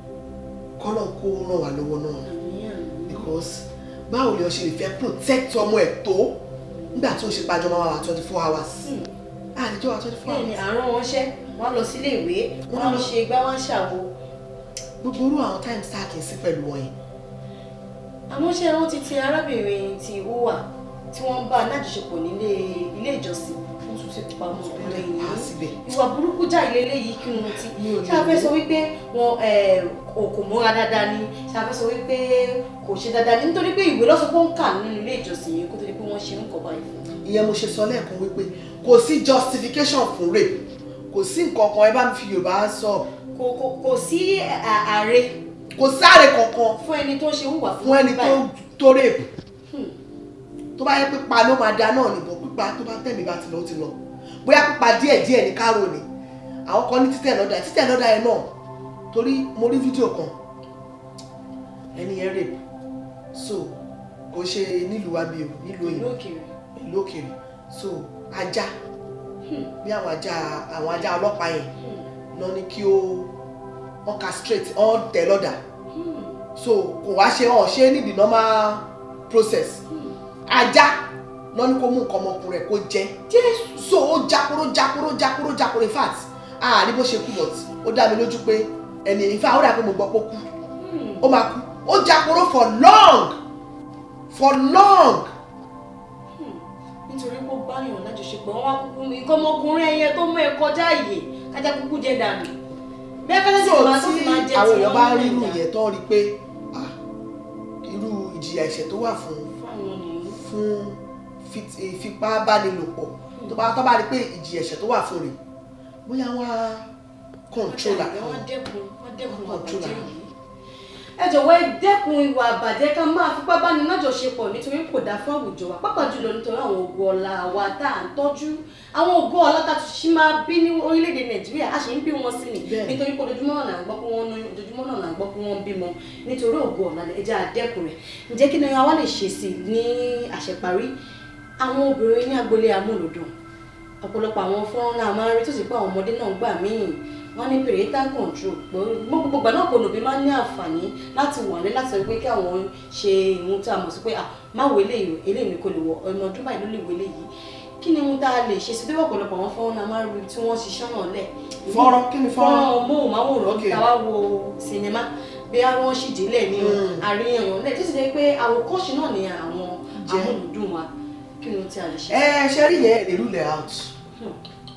kọ́nà kó ràn wá lọ́wọ́ náà àníyàn because báwo ni o ṣe lè fẹ́ protect ọmọ ẹ̀ tó nígbà tó ń ṣe pàjọ́ máa wà twenty four hours àlejò wà twenty four bẹ́ẹ̀ ni hours àárọ̀ wọn ṣẹ́ wọ́n á lọ sílé ìwé wọ́n á lọ ṣe igbá wọ́n á ṣàwo gbogbo irú àwọn times tá a kì í sí pẹ̀lú wọn yẹn àmọ́ ṣé rántí ti arábìnrin ti hùwà tí wọ́n bá alájọṣepọ̀ nílé ilé ìjọsìn wọ́n tún ti pa ọmọ wọ́n obìnrin lè pa á yìí síbẹ̀ ìwà burúkú já ilé léyìí kí wọn ti Mi ò lè ṣé a fẹ́ wò. sọ wípé wọn eh, kò kò múra dáadáa ni ṣé a fẹ́ sọ wípé kò ṣe dáadáa ni nítorí pé ìwé lọ́sọ̀ pé ó ń kà nínú ilé ìjọsìn yìí kó tó di pé wọ́n ṣe ń kọ́ báyìí fún un. ìyẹn mo ṣe sọ lẹ́ẹ̀kan wípé kò sí justification fún rape kò sí nǹkan kan ẹ bá mi fi yorùbá sọ kò kò kò sí à- ààrẹ kò sáré kankan fún ẹni tó ṣe hùwà fún ẹni tó báyìí. tó rape Hmm. tó bá yẹ pípa ló máa da náà nìbọn pípa tó bá tẹ̀mí bá ti lọ ó ti lọ bóyá pípa díẹ̀ díẹ̀ ní kárò ni àwọn kan ní títẹ̀ lọ́dà títẹ̀ lọ́dà yẹn náà torí mo rí fídíò kan ẹni yẹn rape so kò ṣe nílùú wa bí o nílùú ìlú òyìnbó òkèèrè ìlú òkèèrè so ajá bí àwọn ajá àwọn ajá ọlọ́pàá yẹn lọ ní kí ó wọ́n castrate wọ́n tẹ̀ lọ́dà so kò wá ṣe ọ̀ ṣe ní the normal process ajá lọ́ní kó mú nǹkan ọmọkùnrin ẹ̀ kó jẹ́ so ó jákúrò jákúrò jákúrò jákúrò in fact àárí bó ṣe kú but ó dá mi lójú pé ẹni in fact ó dà pé mo gbọ́ pé ó kú ó máa kú ó jákúrò for long for long nítorí pé ó bá yàn lájọṣepọ̀ wọn wá kúkú nǹkan ọmọkùnrin ẹyẹ tó mú ẹ kọjá àyè kájá kúkú jẹ dànù bẹ́ẹ̀ kájá sì so máa tó tí fi máa jẹ àwọn tí èèyàn wọ́n bá ń rí irú rìn yẹn tó rí pé ah, irú ìjìyà ẹ̀ṣẹ̀ tó wà fún fáwọn nìyí. fún fit- ìfipábánilòpọ̀ tó bá tó bá rí pé ìjìyà ẹ̀ṣẹ̀ tó wà fún rẹ̀ bóyá wọ́n á kọ̀ǹtrólà wọ́n dẹ́kun wọ́n dẹ́kun ìwà Controller. àbàjẹ́ yìí. ẹ jọ̀wọ́ ẹ dẹ́kun ìwà àbàjẹ́ ká máa fipá báni lájọṣepọ̀ nítorí kò dáa fún àwùjọ wa pàápàá jùlọ nítorí àwọn ògo ọlá wa tá à ń tọ́jú àwọn ògo ọlá tá a tún ṣì máa bí ní orílẹ̀-èdè nàìjíríà a ṣe ń bí wọn sí ni Bẹ́ẹ̀. nítorí pé ojoojúmọ́ náà là ń gbọ́ pé wọ́n ní ojoojúmọ́ náà là ń gbọ́ pé wọ́n ń bímọ nítorí ògo ọlá ẹ jẹ́ á dẹ́kun rẹ̀ ǹjẹ́ kí ni àwa lè ṣe sí i ní àṣeparí àwọn obìnrin ní agboolé amúlòdùn ọ̀pọ̀lọpọ̀ àwọn fọ́nrán náà máa ń rí tó sì pé àwọn ọmọdé náà gbà míì wọ́n ní parental control pé gbogbo ìgbà náà kò lòbí máa ń ní àǹfààní láti wà ní láti sọ pé kí àwọn ṣe ìhun tí a mọ̀ sí pé ah má wo eléyìí eléyìí ni kò lè wọ ọmọ ọdún báyìí ló lè wo eléyìí kí ni ohun tá a lè ṣe sí bí ọ̀pọ̀lọpọ̀ àwọn fọ́nrán náà máa ń rí tí wọ́n ṣiṣẹ́ náà lẹ̀ fọ́nrán kí ni fọ́nrán fọ́nrán móhùnmáwòrán Okay. tá a wá wo sinimá bí wọ́n sì délẹ̀ ní Mm. àríyànjiyàn lẹ̀ tó sì jẹ́ pé àwòkọ́ṣe náà ni àwọn Jẹ́. amúlùdùn wa kí ni ohun tí a lè ṣe. ẹ ṣe rí yẹn èrè rule out Hmm.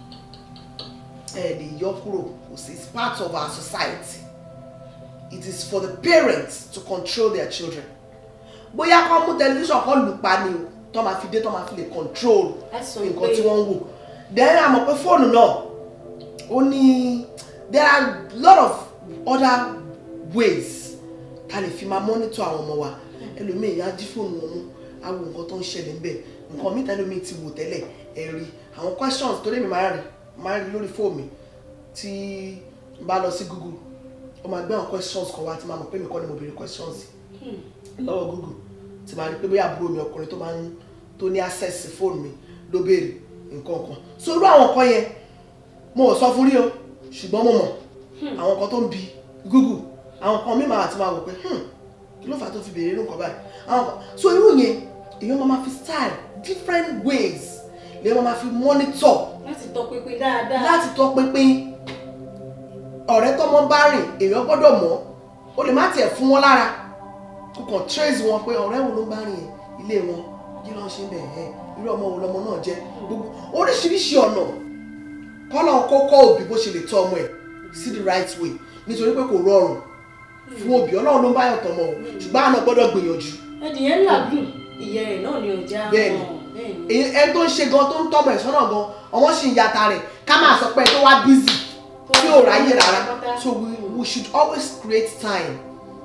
ẹ lè yọ kúrò kò sí it's part of our society it is for the parents to control their children bóyá kọ́ mú tẹlifíṣàn kọ́ lù pa ni o tó máa fi dé tó máa fi lè control That's so nǹkan great. tí wọ́n ń wò then a mọ̀ pé fóònù náà ó ní there are a lot of other ways ta lè fi máa monitor àwọn ọmọ wa ẹlòmíì yá jí fóònù wọn mú á wo nǹkan tó ń ṣẹlẹ̀ ńbẹ̀ nǹkan mi tẹ́lẹ̀ mi ti wò tẹ́lẹ̀ ẹ rí àwọn questions tó lè mi máa rí máa rí lórí fóònù mi tí n bá lọ sí Google ó máa gbé àwọn questions kan wá tí máa mọ̀ pé mi kọ́ ni mo béèrè questions yìí lọ́wọ́ Google tí máa rí pé bóyá àbúrò mi ọkùnrin tó máa ń tó ní access sí fóònù mi ló béèrè nǹkan kan so irú àwọn nǹkan yẹn mo ò sọ fún rí o ṣùgbọ́n mo mọ̀ àwọn nǹkan tó ń bi Google àwọn nǹkan mi máa ti máa wò pé hmm, kí ló fà á tó fi béèrè irú nǹkan báyìí àwọn nǹkan so irú yẹn èèyàn máa ma fi style different ways lèèyàn máa ma fi monitor láti tọpinpin dáadáa. láti tọ́ pínpín ọ̀rẹ́ tọ́mọ bá rìn èèyàn gbọ́dọ̀ mọ̀ o lè má tiẹ̀ fún wọn lára kò kàn trace wọn pé ọ̀rẹ́ wo ló bá rìn ilé wọn kí ló ń ṣe bẹ́ẹ̀ ẹ̀ irú ọmọ wo lọmọ náà jẹ́ gbogbo oríṣiríṣi ọ̀nà kọ́lọ̀ kọ́kọ́ òbí bó ṣe lè tọ́ ọmọ ẹ̀ sí the right way nítorí pé kò rọrùn fún òbí ọlọ́run ló ń bá yàn tọmọ o ṣùgbọ́n àna gbọ́dọ̀ gbìyànjú ẹdìyẹ làágùn ìyẹ́ rẹ̀ náà ni ò já Bẹ́ẹ̀ni. mọ́ bẹ́ẹ̀ni. èyí ẹni tó ń ṣe gan tó ń tọmọ ẹ̀ sọ́nà gan ọmọ sì ń yàtà rẹ̀ ká máa sọ pé ẹ tó wá busy tí ò ráyè rárá so we, we should always create time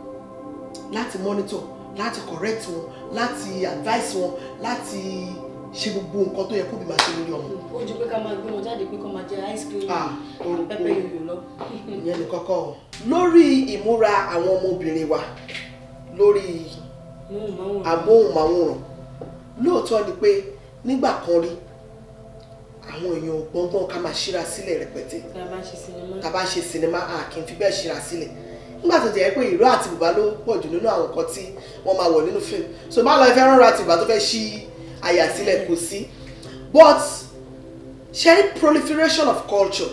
láti monitor láti correct wọn láti advice wọn láti ṣe gbogbo nǹkan tó yẹ kó bí máa ṣe lórí ọmọ ó ju pé ká máa gbé wọn jáde pé kó máa jẹ ice cream Ah, orúkọ. pẹpẹ yòyò lọ. ìyẹn ní kọ́kọ́ o. lórí ìmúra àwọn ọmọbìnrin wa lórí móhùnmáwòrán. amóhùnmáwòrán lóòótọ́ ni pé nígbà kan rí àwọn èèyàn ò gbọ́ngbọ́n ká máa ṣíra sílẹ̀ rẹpẹtẹ tá a bá ṣe sinimá. tá a bá ṣe sinimá a kì í fi bẹ́ẹ̀ ṣíra sílẹ̀ nígbà tó jẹ́ pé ìró àti bùbá ló pọ̀ jù nínú àwọn nǹkan tí wọ́n máa wọ̀ nínú fíìmù so bá lọ ẹ fẹ́ rán ìró àti bùbá tó fẹ́ ṣí àyà sílẹ̀ kò sí but sharing proliferation of culture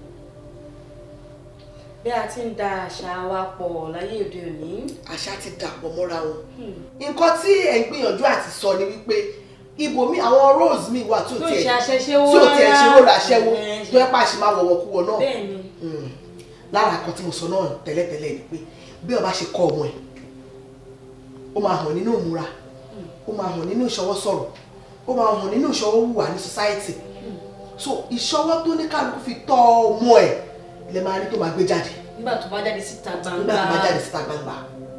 bí a ti ń da àṣà wa pọ̀ láyé òde òní. àṣà ti dàpọ̀ mọ́ra wọn Hmm. nǹkan tí ẹ̀ ń gbìyànjú àti sọ ni wípé ibòmí àwọn roles mi wà tí ò tó tiẹ̀ ṣe aṣẹ́ṣẹ́wó tí ò tiẹ̀ ṣe role aṣẹ́wó Ẹ̀, tó yẹ pàṣẹ máa wọ̀wọ̀ kú wọ náà bẹ́ẹ̀ ni Mm. lára nǹkan tí mo sọ náà tẹ́lẹ̀tẹ́lẹ̀ ni pé bí ọba ṣe kọ́ ọmọ ẹ̀ ó máa hàn nínú ìmúra ó máa hàn nínú ìṣọwọ́ sọ̀rọ̀ ó máa hàn nínú ìṣọwọ́ hùwà ní society so ìṣọwọ́ tó ní kálukú fi tọ́ ọmọ ẹ̀ lè máa rí tó máa gbé jáde nígbà tó bá jáde síta gbangba nígbà tó bá jáde síta gbangba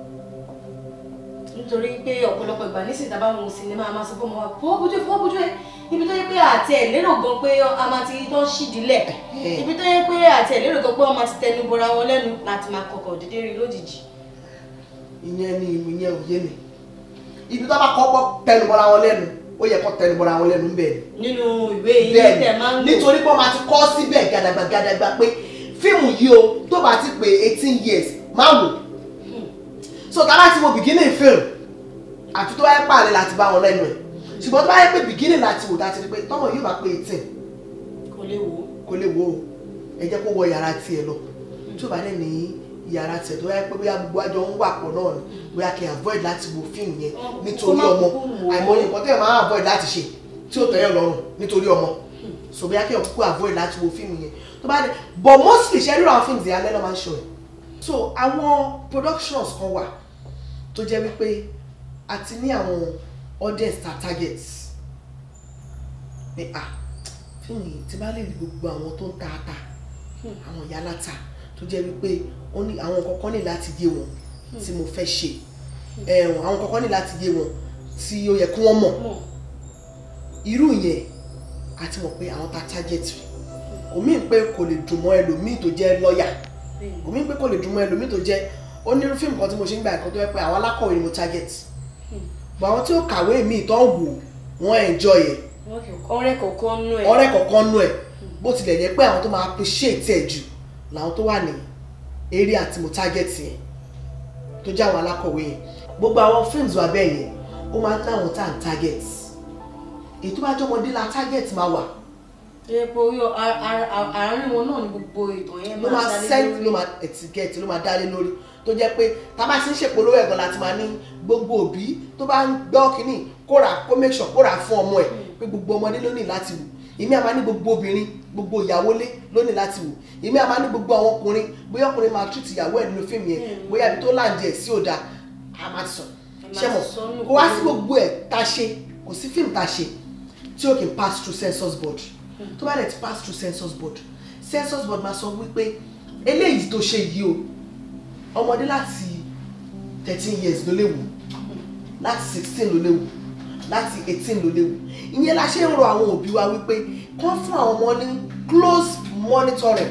nítorí pé ọ̀pọ̀lọpọ̀ ìgbà nísìnyí tábà wọn sinimá a máa sọ fún ọmọ wa fọwọ́ bójú ẹ fọwọ́ bójú ẹ ibi tó yẹ pé àti ẹ̀ lérò gan pé a máa ti tọ́ sídìílẹ̀ Ẹ̀hẹ́. ibi tó yẹ pé àti ẹ̀ lérò gan pé wọ́n máa ti tẹnu bora wọn lẹ́nu láti máa kọkọ̀ dédé rí lójijì. ìyẹn ni ìyẹn ò yé mi ibi tó bá kọ́kọ́ tẹnubọ́ra wọn lẹ́nu ó yẹ kó tẹnubọ́ra wọn lẹ́nu bẹ́ẹ̀ ni nínú ìwé ilé tẹ̀ máa ń lò nítorí pé wọ́n máa ti kọ́ síbẹ̀ gàdàgbà gàdàgbà pé fíìmù yìí o tó bá ti pé eighteen years máa wò so tá a bá ti wo beginning film àti tó wáyé pààlẹ́ láti bá wọn lẹ́nu ẹ̀ ṣùgbọ́n tó bá yẹ pé beginning láti wò láti rí pé tọ́mọ yóò bá pé eighteen kò lè wò ó. kò lè wo o ẹ jẹ́ kó wọ yàrá tiẹ̀ lọ tí ó bá dẹ̀ ní yàrá tiẹ̀ tó yẹ pé bóyá gbogbo àjọ ń wà pọ̀ náà ni bóyá kí n avoid láti wo fíìmù yẹn Kó nítorí má ọmọ kúkú wò ó. àìmọye nǹkan tẹ́ ẹ̀ máa avoid láti ṣe tí ó tẹ̀yàn lọ́rùn nítorí ọmọ so bóyá kí ẹ̀ kúkú avoid láti wo fíìmù yẹn tó bá dẹ̀ but mostly ṣe ríro àwọn fíìmù yẹn alẹ́ lọ́ máa ń ṣọ ẹ̀ so àwọn productions kan wà tó jẹ́ wípé a ti ní àwọn audience ta targets pé ah fíìmù yìí tí bá lè rí gbogbo àwọn tó ń ta ata àwọn ìyá láta tó jẹ́ wípé ó ní àwọn kọ̀ọ̀kan ní láti yé wọn tí mo fẹ́ ṣe ẹ̀wọ̀n àwọn kọ̀ọ̀kan ní láti yé wọn tí ó yẹ kí wọ́n mọ̀ mọ̀ irú yẹn àti mọ̀ pé àwọn ta target rí kò mí pé kò lè dùn mọ́ ẹlòmíì tó jẹ́ lọ́ọ̀yà bẹ́ẹ̀ kò mí pé kò lè dùn mọ́ ẹlòmíì tó jẹ́ onírú fíìmù kan tí mo ṣe ń gbà ẹ̀kọ́ tó yẹ pé àwọn alákọ̀wé ni mo target bọ̀ àwọn tí ó kàwé míì tó ń wò wọ́n enjoy ẹ̀ wọ́n kì í ọ̀rẹ́ kọ̀ọ̀kan nú ẹ̀. ọ̀rẹ́ kọ̀ọ̀kan nú ẹ̀ bó tilẹ̀ jẹ́ pé àwọn tó máa appreciate ẹ̀ jù làwọn tó wà ní area tí mo target yẹn tó jẹ́ àwọn alákọ̀wé yẹn gbogbo àwọn films wa bẹ́ẹ̀ yẹn ó máa ń láwọn tá à ń target èyí tó bá jọmọdé la target máa wà ẹ pé orí ọ- a- a- a- àárín wọn náà ni gbogbo ìtàn yẹn ló máa dálé send lórí. ló máa etikẹ́ẹ̀tì ló máa dálé lórí tó jẹ́ pé tá a bá ti ń ṣèpolówó ẹ̀gbọ́n láti máa ní gbogbo òbí tó bá ń gbọ́ kínní kó rà kó make sure kó rà fún ọmọ ẹ̀ pé gbogbo ọmọdé ló ní láti wò èmi àmà ní gbogbo obìnrin gbogbo ìyàwó lé ló ní láti wò èmi àmà ní gbogbo àwọn ọkùnrin bóyá ọkùnrin máa treat ìyàwó ẹ̀ nínú fíìmù yẹn Mm. bóyá ibi tó láǹdì ẹ̀ sí òda a máa ti sọ Ẹ máa ṣé mọ̀ sọ nù kó wá sí pé- gbogbo ẹ̀ tá a ṣe kò sí fíìmù tá a ṣe tí ó kì í pass through census board tó bá dẹ̀ ti pass through census board census board máa sọ wípé eléyìí tó ṣe yìí o ọmọdé láti thirteen years ló lè wò láti sixteen ló lè wò láti eighteen ló lè wò ìyẹn la ṣe ń rọ àwọn òbí wa wípé kán fún àwọn ọmọ ní close monitoring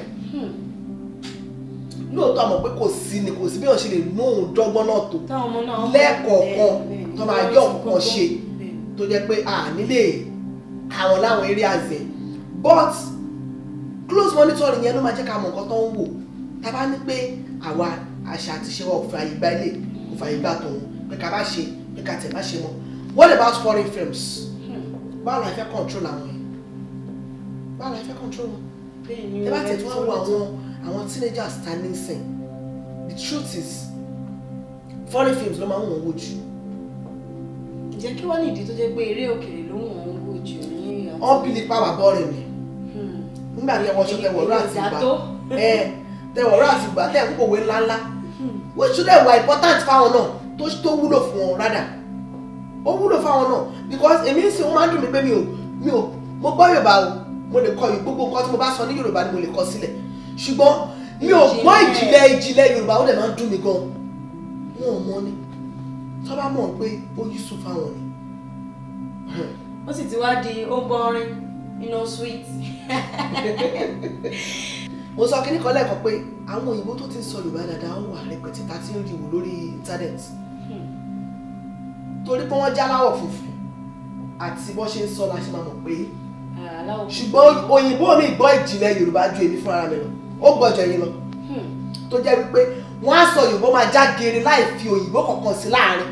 lóòótọ́ àmọ̀ pé kò sí ni kò sí bí wọ́n ṣe lè nú òun dọ́gbọ́n náà tó táwọn ọmọ náà lẹ́ẹ̀kọ̀ọ̀kan bẹ́ẹ̀ ni. tó máa yọ nǹkan ṣe Bẹ́ẹ̀ ni. tó jẹ́ pé a nílé àwọn láwọn areas ẹ̀ but close monitoring yẹn ló máa jẹ́ ká mọ̀ nǹkan tó ń wò tá a bá ní pé àwa àṣà àti ṣe wa ò fààyè gba ilé kò fààyè gba tòun pé ká bá ṣe pé ká tẹ̀ bá ṣe mọ́ what about foreign films báwo la fẹ́ control àwọn yẹn báwo la fẹ́ control wọn bẹ́ẹ̀ ni ẹ bá o, tẹ̀ tí ẹ wọ́n wo tó- àwọn àwọn teenagers standing sìn the truth is foreign films ló máa ń wọ̀n wò jù ǹjẹ́ kí wọ́n ní ìdí tó jẹ́ pé eré òkèèrè ló wọ̀n ń wò jù ní àwọn- wọ́n bí nípa wà bọ́ọ̀rẹ̀ mi Hmm. nígbà tí ẹwọ́n ṣe tẹwọ̀rọ̀ àti Ìjà ìgbà tó. ẹ tẹwọ̀rọ̀ àti ìgbà tẹ̀ ń pòwe ńláńlá wọ́n ṣúdẹ̀ wà important fáwọn náà tó tó wúlò fún wọn rádà ó wúlò fáwọn náà because èmi ń sìn wọ́n máa ń dùn mí pé mi ò mi ò mo gbọ́ Yorùbá o mo lè kọ yìí gbogbo nǹkan tí mo bá sọ ní Yorùbá ni mo lè kọ sílẹ̀ ṣùgbọ́n mi ò gbọ́ ìjìnlẹ̀ ìjìnlẹ̀ Yorùbá ó dẹ̀ máa ń dùn mí gan wọn ò mọ ni tó bá mọ̀ pé ó yíṣu fáwọn ni ó sì ti wá di ó bọ́rin iná sweet. mo sọ kíní kan lẹ́ẹ̀kan pé àwọn òyìnbó tó ti ń sọ Yorùbá dáadáa ó wà rẹpẹtẹ tá a ti ń rí wò lórí íńtánẹ́ẹ̀tì torí pé wọ́n jáláwọ̀ funfun àti bó ṣe ń sọ la ṣe máa mọ̀ pé aláwọ̀ ṣùgbọ́n òyìnbó mi gbọ́ ìjìnlẹ̀ Yorùbá ju èmi fúnra mi lọ ó gbọ́jọ yín lọ Hmm. tó jẹ́ wípé wọ́n á sọ Yorùbá máa já geere láì fi òyìnbó kankan sí láàrin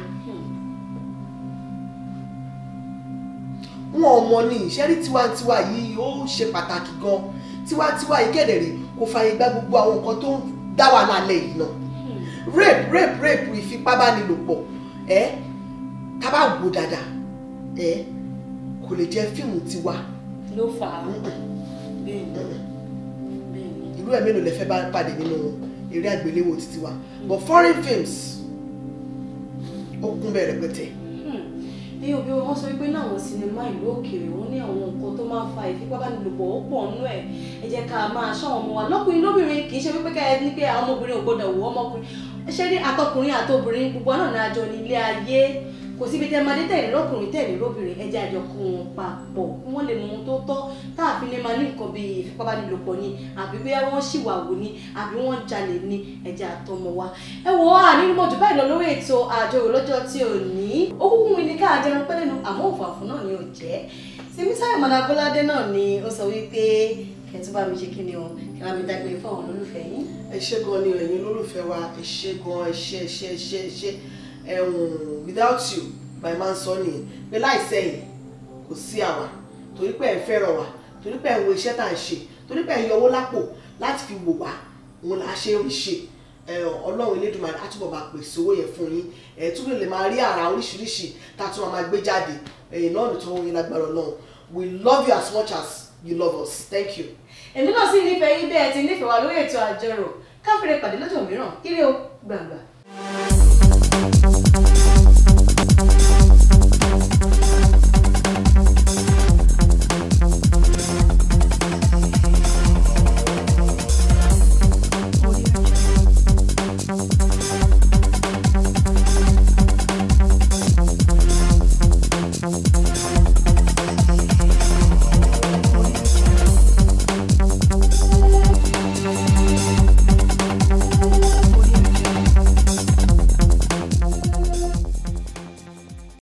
wọn ò mọ ní ìṣẹ́rí tiwantiwa yìí ó ṣe pàtàkì gan tiwantiwa yìí kẹ̀dẹ̀rẹ̀ kò fààyè gba gbogbo àwọn nǹkan tó ń dá wà lálẹ́ yìí náà rape rape rape ìfipábánilòpọ̀ ẹ tá bá wò dáadáa ẹ kò lè jẹ́ fíìmù tiwa ló fà á bẹ́ẹ̀ ni bẹ́ẹ̀ ni. irú ẹ̀ mélòó lẹ fẹ́ bá pàdé nínú eré àgbéléwò títí wa but foreign films ó kún bẹ́ẹ̀ rẹpẹtẹ ní òbí wọn sọ wípé náà àwọn sinimá ìlú òkèèrè wọn ní àwọn nǹkan tó máa ń fa ìfipábánilòpọ̀ ó pọ̀ nínú ẹ̀ ẹ jẹ́ ká máa ṣọ́ àwọn ọmọ wa lọ́kùnrin lóbìnrin kì í ṣe wípé ká ẹ ní pé àwọn ọmọbìnrin ò gbọ́dọ̀ wò ọmọkùnrin ṣé ní àtọkùnrin àtobìnrin gbogbo náà ní àjọ ní ilé ayé kò síbi tẹ́ máa dé tẹ̀lé lọ́kùnrin tẹ̀lé lóbìnrin ẹ jẹ́ àjọ kó wọn papọ̀ kí wọ́n lè mọ ohun tó tọ́ táàfin lè máa ní nǹkan bíi ìfipábánilòpọ̀ ni àbí bóyá wọ́n ṣìwàwò ni àbí wọ́n jalè ni ẹ jẹ́ àtọmọ wa ẹ wò ó ànírímọ̀ jù báyìí lọ lórí ètò àjọyọ̀ lọ́jọ́ tí ò ní ó kúkú mi ní ká jẹun pẹ́ lẹ́nu àmọ́ òfàfún náà ni ò jẹ́ Simisayo Madabolade náà ni ó sọ wípé kẹtù bá mi ṣe kí ni o kí wọ́n mi dágbére fún àwọn olólùfẹ́ yín. ẹ ṣé gan ni ẹ̀yin olólùfẹ́ wa ẹ ṣé gan ẹ ṣé ẹ ṣé ẹ ṣé ẹ ṣé ẹ̀hún without you by man sọ nìyẹn pé láìsẹ̀yìn kò sí àwa torí pé ẹ̀ ń fẹ́ràn wa torí pé ẹ̀ ń wo iṣẹ́ tá à ń ṣe torí pé ẹ̀ ń yọwó lápò láti fi wò wá òun là á ṣe ń ṣe ẹ, ọlọ́run elédùnmarè á túbọ̀ máa pèsè owó yẹn fún yín ẹ̀ túbọ̀ lè máa rí àrà oríṣiríṣi tá a tún máa gbé jáde ẹ̀yìn náà nìtọ́ yín lágbára ọlọ́run we love you as much as you love us thank you. èmi náà sì nífẹ̀ẹ́ yín bẹ́ẹ̀ ti nífẹ̀ẹ́ wa lórí ètò àjọrò káfíńrẹ́ pàdé lọ́jọ́ mìíràn ire o gbàngbà.